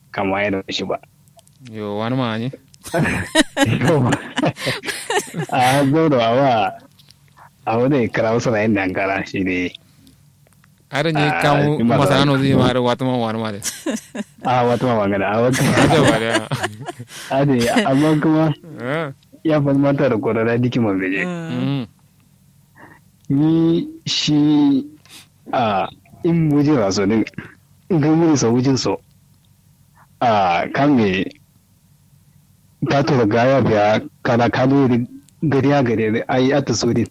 kama ya da shi ba yo wani ma ne a zo da awa a wani kira wasu na yin dankara shi ne ada ni Ah, kamu cuma masana tahu. no zi mare watu ma wani ma de a wata ma magana a wata ada ba de a ne amma kuma eh ya fa mata da kwararra dikin mabeje mm ni shi a in buje raso din in ga muri so wujin so a kan me ta tura gaya biya kana kado gari ya gari ai ata so din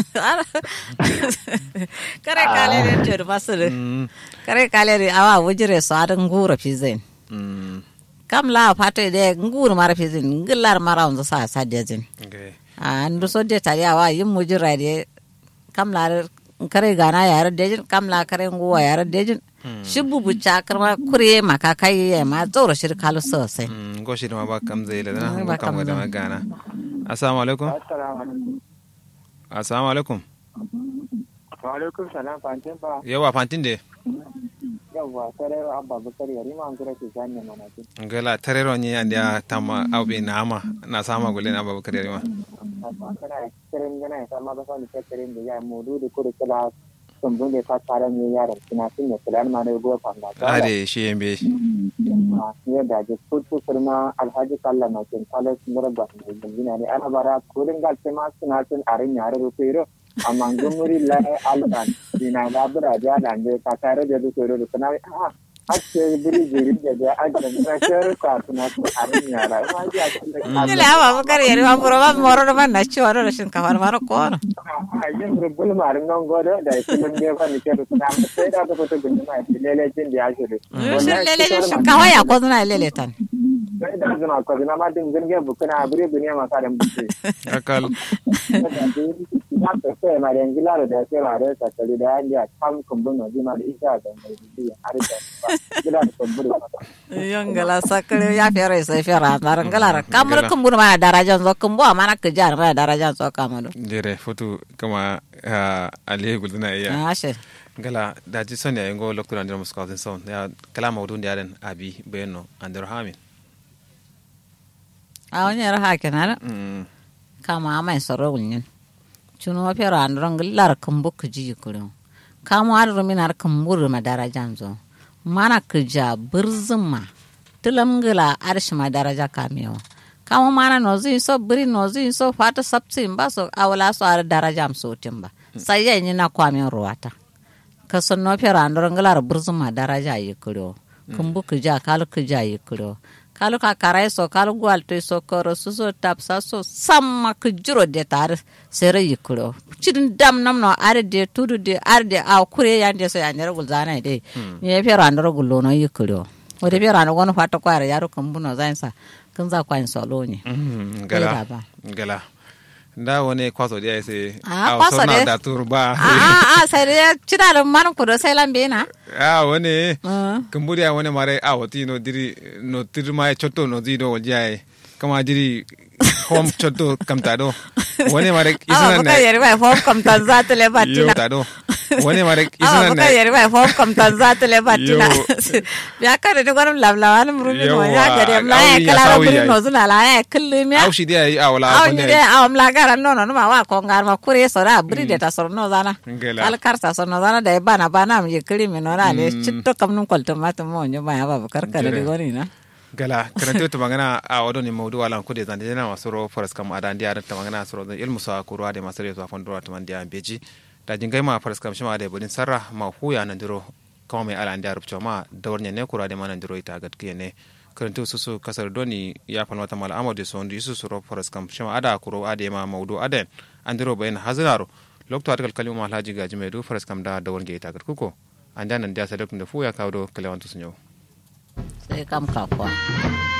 kare kale de jor masuru mm kare kale de awa wujire so adan ngura fizen mm kam la pato de ngur mara fizen ngillar mara unza sa sa dezin okay a ndu so de tari awa yim mujira de kam la kare gana yar dejin kam la kare nguwa yar dejin shibu bu chakar ma kuriye maka kai ya ma tsoro shir kalu sosai mm go shi ma ba kam zai la Mm, na ba go kam kam ga da zai. magana assalamu alaikum assalamu alaikum Waalaikum salam Fantin ba yawa fantin de yawwa sarai abba bakar yari ma an kira ke sanya mana ce ngala tarero ni andia tama au be nama na sama gule na babu kare ma kana kirin gana ya sama ba sani kirin da ya mudu da kuri kula sumbun da ta tare ne yaran kina sun ne kula ma da go fanga ta ade shi yembe ne da ji kutu firma alhaji kalla na kin kala sun rabba ne gina ne ana bara kurin gal sai ma suna sun arin yare rufiro amma gumuri la alban dina da bura da da ne ka tare da su da kana a ake biri jiri da da ajin da shar ka tuna su arin yara ma ji a cikin Ile awa bakar yari wa buro ba moro da man na ci waro da shinkafar mara kono. yin rubul marin nan godo da filin da fa nike da suna sai da ta fito gundun ma lele jin da ya shiru Shin lele jin shinkafa ya ko zuna lele tan. sai da zuma ko zuna ma din zirge bukuna bure duniya ma kadan buke akal ya ta sai ma da ngila da sai ma da ta tare da ya kam kumbun no zima da isa da mai biya har da gila da kumbun Yongala sakare ya fere sai fere na ngala kamar kumbur mana darajan zo kumbu mana kejar mana darajan zo kamar. jere fotu kama ali gulna iya Ashe. ngala daji son ya ngo lokto andro musko den son ya kala mawdu ndi aren abi beno andro hamin A wani yara hake na mm kama amai soro wunyin. Chuno wa fere andron nglar kumbu kuji kurin. Kama har ruminar kumbur ma darajan zo. Mana kuja birzuma. Tulam ngila arshi ma daraja kamewa. Kama mana nozu so biri nozu so fata sabsi ba so awala so ar daraja am so timba. Sai ya na kwamin ruwata. ka sonno fera andoro ngalar burzuma daraja yikuro kumbu kuja kalu kuja yikuro kalu ka karai so kalu gwal to so koro so so tapsa so samma kujuro de tar sere yikuro chidin dam nam no are de tudu de are de aw kure yande so yanyar gulzana de ni fera andoro gullo no yikuro wode fera no gono fata kwara yaro kumbu no zainsa kun za kwa so lo ni Mm, Kai ngala baba. ngala nda wone kwaso dia ese Ah, aw kwaso sona de. da turba a a a sai de chida man kudo sai lambe na ah wone Ah. kumburia wone mare aw ti no diri no tirma chotto no dido jae kama diri hom chotto kamta do wone mare awa isana buka yari bai fom kam tan za ta le batina yo do wone mare awa isana buka na yari bai fom kam tan za ta le batina Yo. ya kare ni gwanin lablawa ni murumi no ya Yawa, gari la ya awi ya kala sawi buri yayi. no zuna la ya kullum ya aw shi dia aw la awa ko ni ne de awa mla gara no no ma wa ko ngar ma kure so da buri de ta so no zana Ngela. al karta so no zana da bana bana mi kiri mi no na le chitto kam nun kolto mata mo nyo ba ya ba kar kare ni Ngela. goni na gala karanta ta magana a wadon ne maudu alan kude zan dena masu ro faras kam adan dia ta magana su ro ilmu sa ku ruwa da masu reto afon dora ta man dia beji da jingai ma faras kam shima da budin sarra ma huya nan diro kama mai alan dia rubcho ma dawarnya ne kura da manan diro ita gatkiye ne karanta su su kasar doni ya fan wata mala amadu su wanda isu su ro faras kam shima ada kuro ade ma maudu aden an diro bayan hazaro lokto atakal kalima alhaji gaji mai du faras kam da dawarnya ita gatkuko an da nan dia sadakun da fuya kawo do kalewantu sun yau sai kam ka kwa